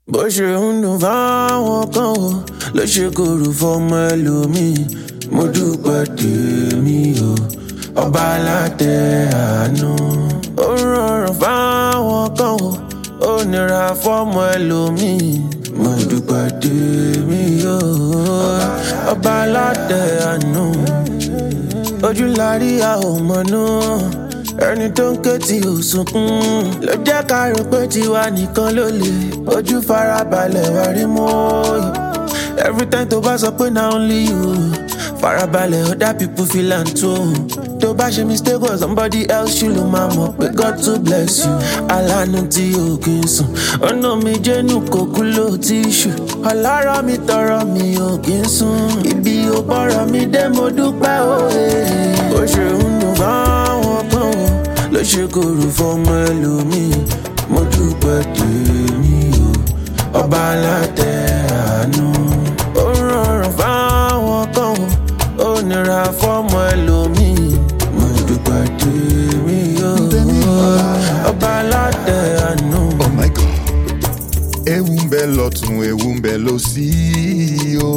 bó ṣe ń dùn fáwọn kan o ló ṣe kòrò fọmọ ẹlòmíì mo dúpẹ́ tèmi o ọba alátẹ àánú. ó rọrùn fáwọn kan o ó nira fọmọ ẹlòmíì mo dúpẹ́ tèmi o ọba alátẹ àánú. ojú la rí a ò mọ̀nú ẹni tó ń ké tí ò sunkún ló jẹ́ ká rò pé tiwa nìkan ló lè ojú farabalẹ̀ wá rí mọ́ every time tó bá sọ pé na only you farabalẹ̀ other people feel am too tó bá ṣe mistake or somebody else ṣì ló máa mọ̀ pé God to bless you alánú tí o kì í sùn ọ̀nà mi jẹ́nu kò kú ló ti ṣù ọlọ́rọ̀ mi tọrọ mi ò kì í sùn ibi ò bọ̀rọ̀ mi dé mo dúpẹ́ òye ó ṣe ń dùn fáwọn kan o ló ṣe kòrò fọmọ ẹlòmíì mo dúpẹ́ tèmi o ọba alátẹ àánú ó rọrùn fáwọn kan o ó nira fọmọ ẹlòmíì mo dúpẹ́ tèmi o ọba alátẹ àánú. Oh my God. Ewu ń bẹ lọ́tún, ewu ń bẹ lósì o.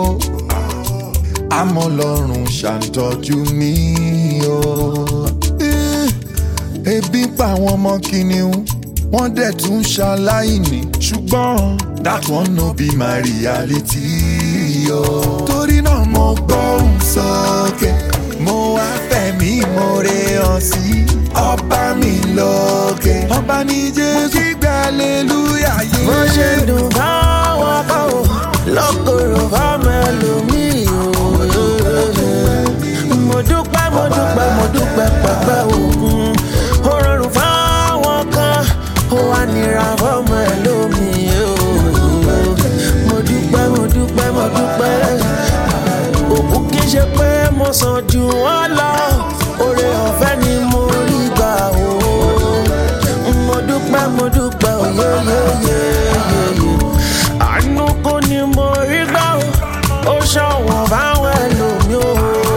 Àmọ́ Ọlọ́run ṣàǹtọ́jú mi o. Eh, Ebi ń pa àwọn ọmọ kìnìún, wọ́n dẹ̀ tún ṣaláìní. Ṣùgbọ́n that one no be my reality o. Torí náà mo gbóhùn sókè, mo wá fẹ̀mí ìmoore hàn sí ọba mi lókè. Ọba ní Jésù gbígbà hallelujah yé. bó ṣe dùn fáwọn kan o lọ́kọ̀ọ̀rọ̀ fáwọn ẹlòmíì o. mo dúpẹ́ mo dúpẹ́ mo dúpẹ́ pẹ̀pẹ́ òkun ó rọrùn fáwọn kan ó wá nira fọmọ ẹlòmíì o. mo dúpẹ́ mo dúpẹ́ mo dúpẹ́ òkú kì í ṣe pé mo sàn jù wọ́n lọ oore ọ̀fẹ́ ni mo rí gbà o mo dúpẹ́ mo dúpẹ́ oyeyeyeye àánú kò ní mo rí gbà o ó ṣọ̀wọ́n báwọn ẹlòmí o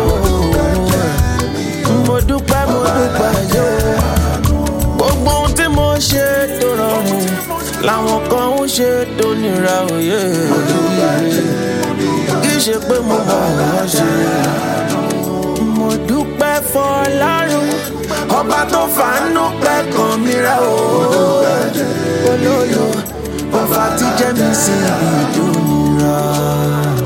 mo dúpẹ́ mo dúpẹ́ yó gbogbo ohun tí mo ṣe tó rọrùn làwọn kan ń ṣe tó nira òye kì í ṣe pé mo mọ̀ wọ́n ṣe mo dúpẹ́ fọlárun ọba tó fàánú pẹ́ kan mi rẹ̀ o olólo ọba tí jẹ́ mi sí ibi ìdúnira.